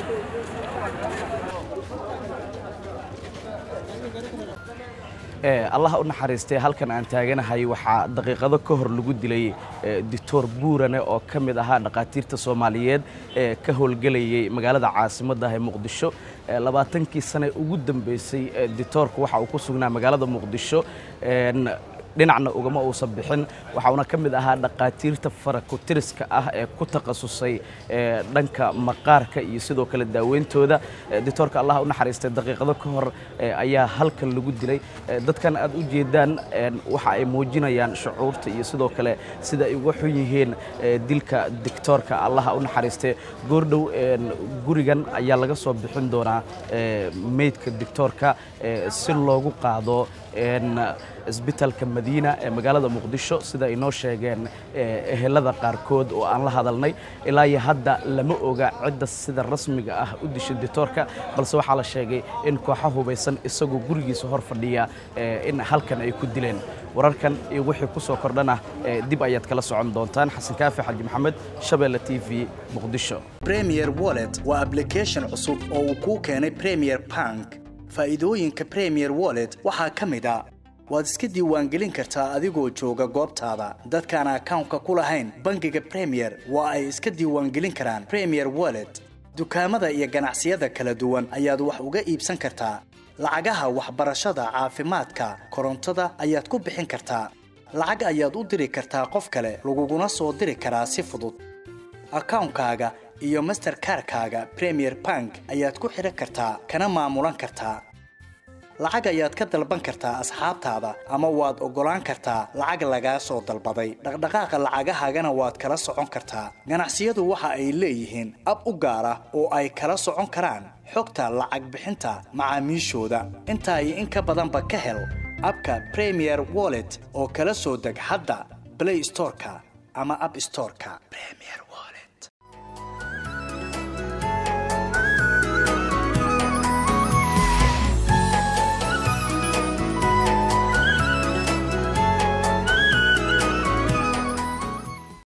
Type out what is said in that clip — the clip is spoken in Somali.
allah u naxariistay halkan aan taaganahay waxaa daqiiqado ka hor lagu dilay doctor buurane oo ka mid ahaa dhakhaatiirta soomaaliyeed ee ka howlgelayay magaalada caasimadda ee muqdisho labaatankii sane ugu dambeysay doctoorku waxa uu ku sugnaa magaalada muqdisho dhinacna ugama uusan bixin waxauna ka mid ahaa dhakhaatiirta farakutiriska ah ee ku takhasusay dhanka maqaarka iyo sidoo kale daaweyntooda doctoorka allah u naxariistay daqiiqado ka hor ayaa halkan lagu dilay dadkan aad u jeedaan waxa ay muujinayaan shucuurta iyo sidoo kale sida ay uga xun yihiin dilka doctoorka allaha u naxariistay goordhow gurigan ayaa laga soo bixin doonaa meydka doctoorka si loogu qaado isbitaalka madiina ee magaalada muqdisho sida ay noo sheegeen ehelada qaarkood oo aan la hadalnay ilaa iyo hadda lama oga cidda sida rasmiga ah u dishay doctoorka balse waxaa la sheegay in kooxa hubaysan isagoo gurigiisa hor fadhiya in halkan ay ku dileen wararkan iyo wixii ku soo kordhana dib ayaad kala socon doontaan xasan kaafi xaji maxamed shabeelle t v muqdisho premier wallet waa application cusub oo uu kuu keenay premier bank faa'iidooyinka premier wallet waxaa ka mid a waad iska diiwaangelin kartaa adigoo jooga goobtaada dadkaan akawnka ku lahayn bangiga premier waa ay iska diiwaangelin karaan premier wallet dukaamada iyo ganacsiyada kala duwan ayaad wax uga iibsan kartaa lacagaha waxbarashada caafimaadka korontada ayaad ku bixin kartaa lacag ayaad u diri kartaa qof kale laguguna soo diri karaa si fudud akawnkaaga iyo masterkarkaaga premier bank ayaad ku xidhan kartaa kana maamulan kartaa lacag ayaad ka dalban kartaa asxaabtaada ama waad oggolaan kartaa lacag lagaa soo dalbaday dhaqdhaqaaqa lacagahaagana waad kala socon kartaa ganacsiyadu waxa ay leeyihiin ab u gaar ah oo ay kala socon karaan xogta lacag bixinta macaamiishooda intaa iyo in ka badanba ka hel abka premier wallet oo kala soo deg hadda blay storeka ama ab storeka